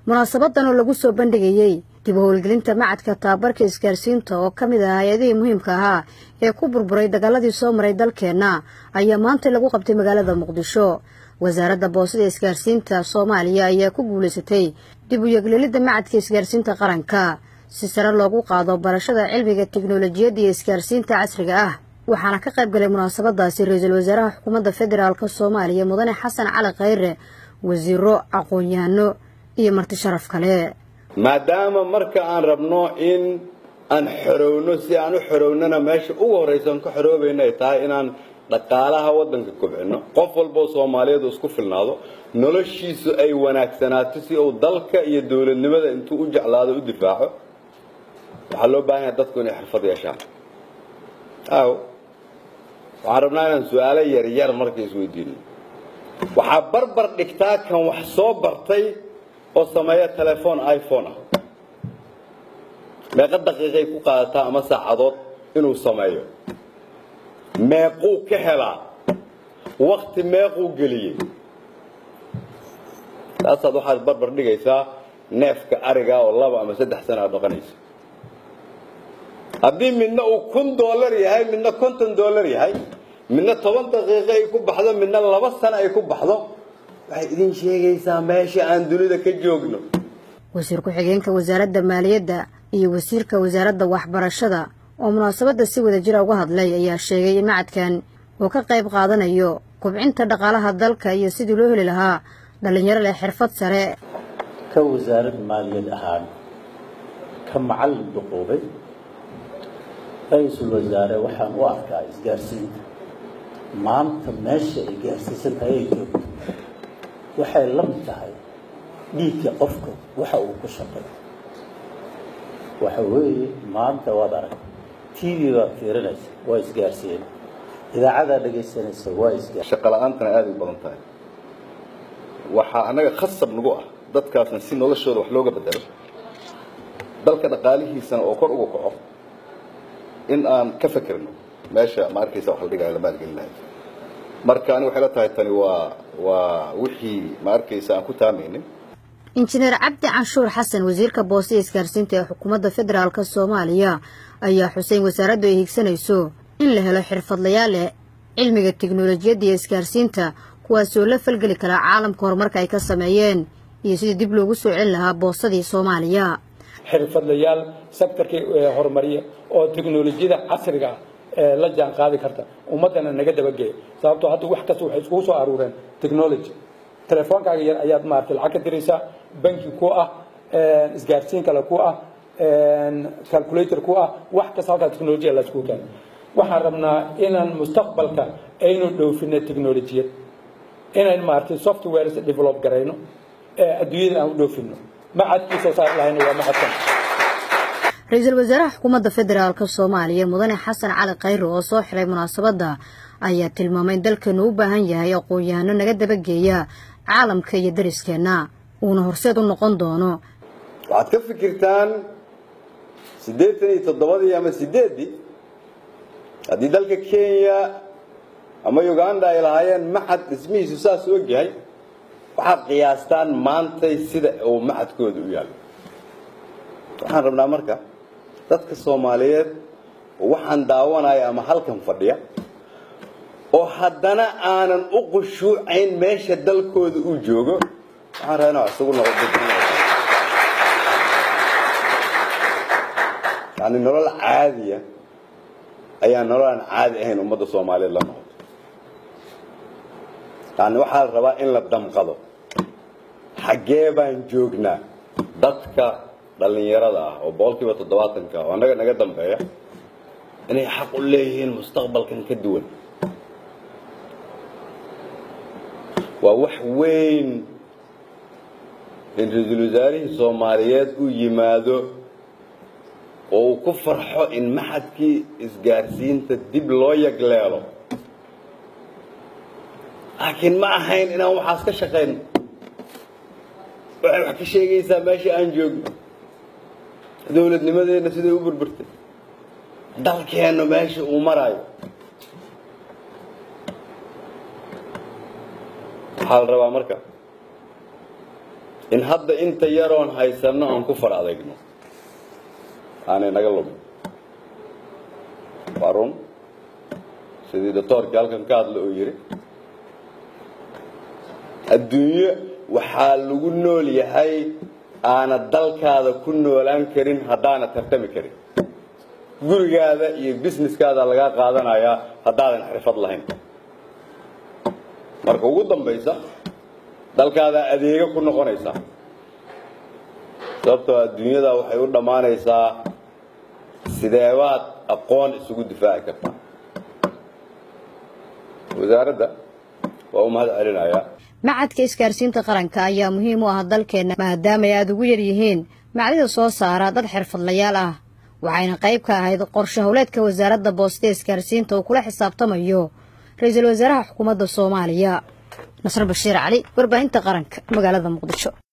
munaasabadan oo lagu soo bandhigayey dib u howlgelinta macadka tababarka isgaarsiinta oo ka mid ah hay-adihii muhiimka ahaa ee ku burburay dagaaladii soo maray dalkeenna ayaa maanta lagu qabtay magaalada muqdisho wasaaradda boosada isgaarsiinta soomaaliya ayaa ku guulaysatay dib u yeglelidda macadka isgaarsiinta qaranka si sare loogu qaado barashada cilmiga teknolojiyadda iyo isgaarsiinta casriga ah waxaana ka qayb galay munaasabadaasi ra-iisul wasaaraha xukuumadda federaalk soomaaliya mudane xasan cali khayre wasiiro aqoon-yahano iyo marti sharaf kale maadaama marka aan rabno in aan xorowno si aan u xorownana meesha ugu horraysa aan ka xoroobayna ay tahay inaan dhaqaalaha waddanka kobcino qof walboo soomaaliyeed isku filnaado noloshiisu ay wanaagsanaato si uu dalka iyo dowladnimada intuu u jeclaado u difaaco waxaa loo baahan yaha dadku inay xirfad yeeshaan aw waxaan rabnaa inaan su-aalo yaryar marka isweydiino waxaa barbar dhigtaa kan wax soo bartay oo sameeya telefoon iphone ah meeqa daqiiqay ku qaadataa ama saacadood inuu sameeyo meequu ka helaa wakti meequu geliyey taasaad waxaad barbar dhigaysaa neefka ariga oo laba ama saddex sana aad dhaqanaysa haddii midna uu kun dollar yahay midna konton dollar yahay midna toban daqiiqo ay ku baxdo midna laba sano ay ku baxdo waxay idin sheegaysaa meesha aan dunida ka joogno wasiir ku-xigeenka wasaaradda maaliyadda iyo wasiirka wasaaradda waxbarashada oo munaasabadda si wada jira uga hadlay ayaa sheegay in macadkan uu ka qayb qaadanayo kubcinta dhaqaalaha dalka iyo sidii loo heli lahaa dhallinyaro leh xirfad sare ka wasaarad maaliyad ahaan ka macallin duquubay ra-iisul wasaare waxaan u arkaa isgaarsiinta maanta meesha ay gaarsiisan tahay ay joogto waxay la mid tahay dhiigka qofka waxa uu ku shaqay waxa weeye maanta waad arag t v baad fiirinaysa waa isgaarsiin idaacadaa dhegaysanaysa waa isgaar shaqa la-aantana aada u badan tahay waxaa annaga khasab nagu ah dadkaasna si noloshooda wax looga bedelo dalka dhaqaalihiisana oo kor uga kaco in aan ka fekerno meesha ma arkaysa wax la dhigayo la maalgelinayo marka aniga waxay la tahay tani waa waa wixii ma arkaysa aan ku taamaynin injineer cabdi canshuur xasan wasiirka boosada isgaarsiinta ee xukuumadda federaalk soomaaliya ayaa xuseyn wasaaraddu ay higsanayso in la helo xirfadlayaal leh cilmiga teknolojiyadda iyo isgaarsiinta kuwaasoo la falgeli karaa caalamka horumarka ay ka sameeyeen iyo sidii dib loogu soo celin lahaa boosadii soomaaliya xirfadlayaal sektorkii horumariya oo teknolojiyada casriga ah la jaan qaadi karta ummaddana naga dabageeya sababtoo hadda wax kasta waxay iskugu soo aruureen technology telefoonkaaga yar ayaad maaragtay lacag ka diraysaa banki ku ah isgaarsiin kale ku ah calculator ku ah wax kasta halkaa technolojiya la iskugu keena waxaan rabnaa inaan mustaqbalka aynu dhoofino technolojiyad inaan maaragtay softwares develop garayno adduunyada aan u dhoofino macadkii soo saar lahayna waa macadkan ra-iisul wasaaraha xukuumadda federaalk soomaaliya mudane xasan cali khayre oo soo xiray munaasabadda ayaa tilmaamay in dalkeenu u baahan yahay aqoon-yahano naga dabageeya caalamka iyo dariskeenna uuna horseed u noqon doono waxaad ka fikirtaan siddeetan iyo toddobadii ama sideeddii haddii dalka kenya ama uganda ay lahaayeen maxad dhismihiisu saas u ogyahay waxaad qiyaastaan maantay sida uu maxadkooda u yaallo waxaan rabnaa marka dadka soomaaliyeed waxaan daawanaya ama halkan fadhiya oo haddana aanan u qushuucayn meesha dalkooda uu joogo waxaan rabaa inaa isugu noqo yani nolol caadiya ayaa nolol aan caadi ahayn ummadda soomaaliyeed la noqoto yani waxaa la rabaa in la damqado xaggee baan joognaa dadka dhallinyarada ah oo boqolkiiba toddobaatanka oo annaga naga dambeeya inay xaq u leeyihiin mustaqbalkan ka duwan waa wax weyn in ra-iisul wasaarihii soomaaliyeed uu yimaado oo uu ku farxo in maxadkii isgaarsiinta dib loo yagleelo laakiin ma ahayn inaan waxaas ka shaqayn waxay wax ka sheegaysaa meesha aan joogno dowladnimadeenna siday u burburtay dalkeenna meesha uu maraayo waxaa la rabaa marka in hadda inta yaroon haysanno aan ku far adaygno aanay naga lumin waa run sidii doctoorkii halkan ka hadla oo yidhi adduunyo waxaa lagu nool yahay aana dalkaada ku noolaan karin haddaana tartami karin gurigaada iyo businesskaada lagaa qaadanayaa haddaadan xirfad lahayn marka ugu dambaysa dalkaada adeega ku noqonaysaa sababtoo adduunyada waxay u dhammaanaysaa sideebaad aqoon isugu difaaci kartaa wasaaradda waa u mahad celinayaa macadka isgaarsiinta qaranka ayaa muhiim u ah dalkeenna maadaama ay aada ugu yar yihiin macdida soo saara dad xirfadlayaal ah waxayna qayb ka ahayd qorshe howleedka wasaaradda boosta isgaarsiinta uu kula xisaabtamayo ra-iisul wasaaraha xukuumadda soomaaliya nasr bashiir cali warbaahinta qaranka magaalada muqdisho